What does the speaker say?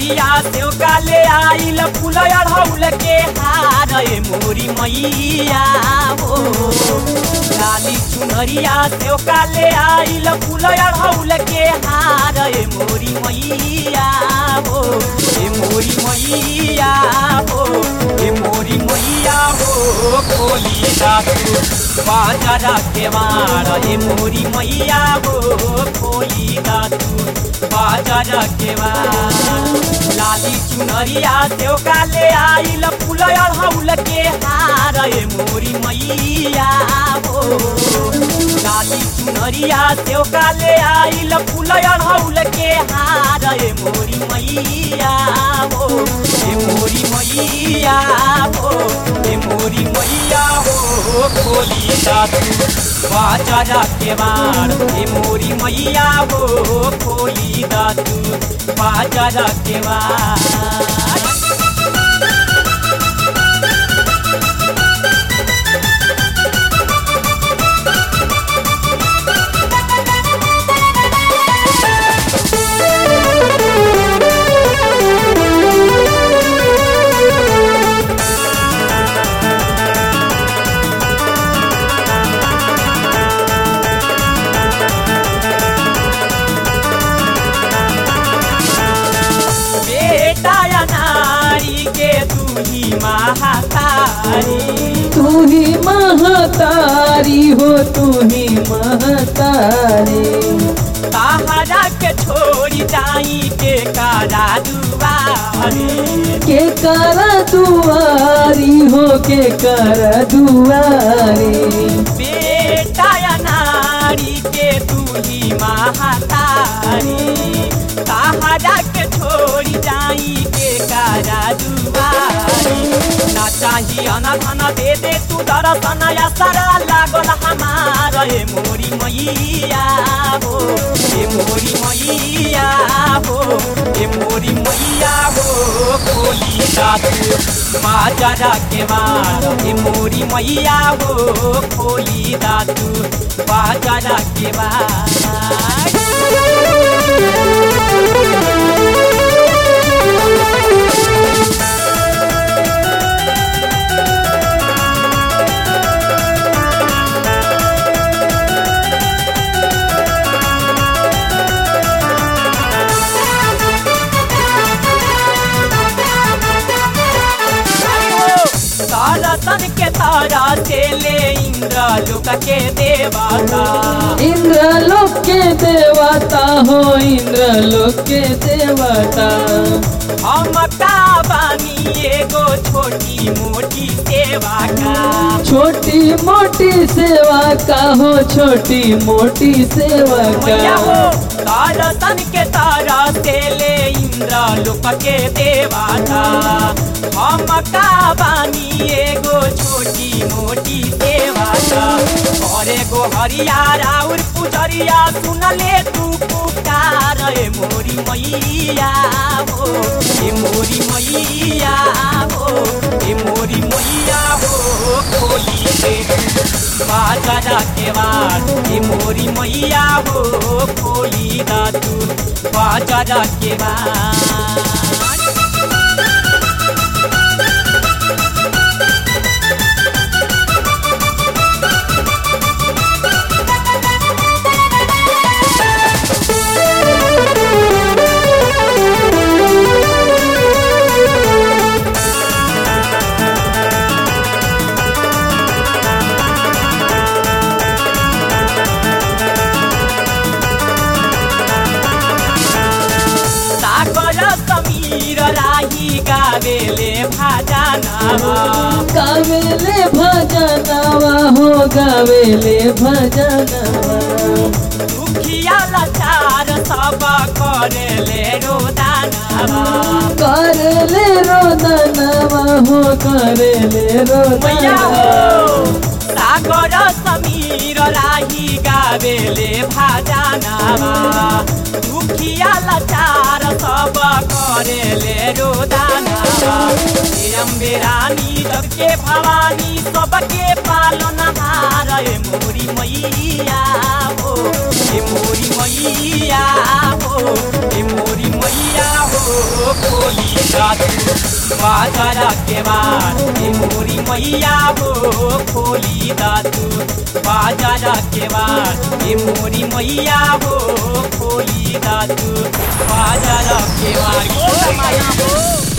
चुनरिया सेव काले आइल फूल अढ़ौल के हार ए मोरी मैया हो लाली चुनरिया सेव काले आइल फूल अढ़ौल के हार ए मोरी मैया हो ए मोरी मैया हो ए मोरी मैया हो खोली दातु बाजारा के मार ए मोरी मैया हो खोली दातु बाजारा के मार लाली चुनरिया सेव काले आइल फूल अढ़ौल के हार ए मोरी मैया हो लाली चुनरिया सेव काले आइल फूल अढ़ौल के हार ए मोरी मैया हो ए मोरी मैया हो ए मोरी मैया हो खोली दातु बाजारा के बार ए मोरी मैया हो खोली दातु बाजारा के बार बेटा या नारी के तू ही महातारी तू ही महतारी हो तू ही महतारी सहारा के छोड़ी जाई के कारा दुआरी के कर दुआरी हो के कर दुआरी बेटा या नारी के तू ही महातारी सहारा के छोड़ी जाई के कारा दुआरी ना चाही अनधन दे दे तू दर्शन या सारा लागल हमार ए मोरी मैया हो ए मोरी मैया हो ए मोरी मैया हो खोली दातु बाजारा के मार ए मोरी मैया हो खोली दातु बाजारा के मार तारतन के तारा से ले इंद्र लोक के देवता इंद्र लोक के देवता हो इंद्र लोक के देवता हम का बानी एगो छोटी मोटी सेवा का छोटी मोटी सेवा का हो छोटी मोटी सेवा मैया हो का तारतन के तारा से ले इंद्र लोक के देवता हम का बानी एगो छोटी मोटी सेवा का और एगो हरियारा और पुजरिया सुन ले तू पुकार ए मोरी मैया हो ए मोरी मैया हो ए मोरी मैया हो खोली दे बाजारा के बाद ए मोरी मैया हो खोली दा तू बाजारा के बाद सागर समीर राही गावेले भाजनावा गावेले भजनवा हो गावेले भजनवा दुखिया लाचार सब करेले रोदानावा करले रोदनवा हो करले मैया हो रोदनवा सागर समीर राही गावेले भाजनावा दुखिया लाचार सब करे ले रोदाना हे अम्बे रानी सबके भवानी सबके पालन हार ए मोरी मैया हो ए मोरी मैया हो ए मोरी मैया हो खोली दातू बाजार के बार ए मोरी मैया हो खोली दातू बाजार के बार ए मोरी मैया हो खोली दातू बाजार के बार